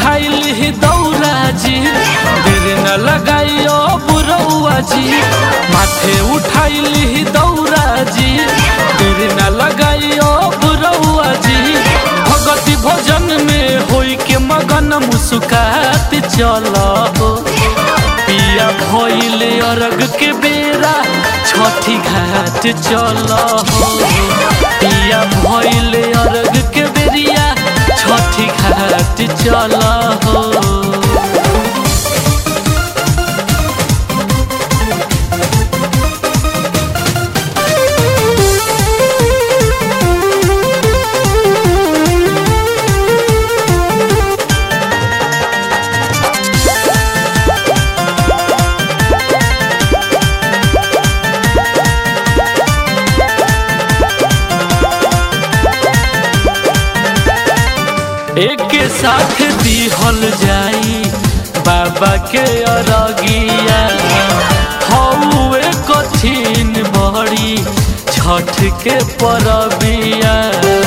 उठाइल ही दौरा जी देर न लगाइयो बुरौआ जी माथे उठाइल ही दौरा जी देर न लगाइयो बुरौआ जी भगति भोजन में होई के मगन मुस्कात चल हो पिया भइल अरग के बेरा छठी घाट चल हो पिया भइल अरग के बेरिया छठी घाट चल हो एक साथ दिहल जाई बाबा के अरगिया हौए कठिन बड़ी छठ के परबिया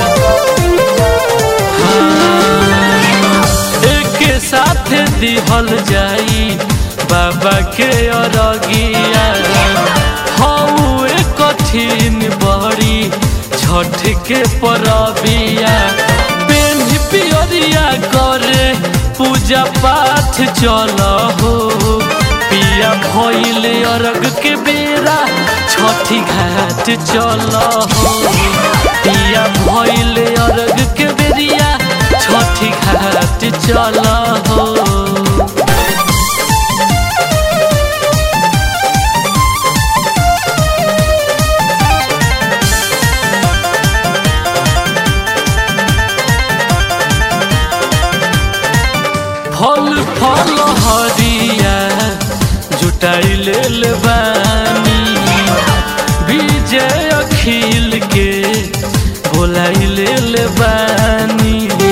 हाँ, एक साथ दिहल जाई बाबा के अरगिया हौए कठिन बड़ी छठ के परबिया पेन पियरिया करे पूजा पाठ चल हो पिया भइल अरग के बेरा छठी घाट चल हो पिया भइल अरग के बेरिया छठी घाट चल हो फल फल हरिया जुटाई लेल बानी विजय अखिल के बोलाई लेल बानी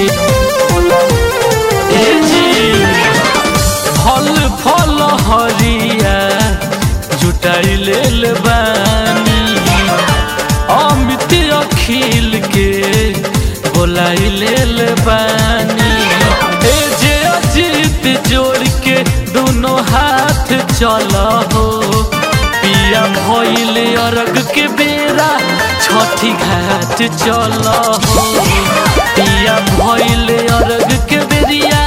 ए जी फल फल हरिया जुटाई लेल बानी अमित अखिल के बोलाई लेल बानी ए जे अजीत जोड़ के दोनों हाथ चल हो पिया भइल अरग के बेरा छठी घाट चल हो पिया भइल अरग के बेरिया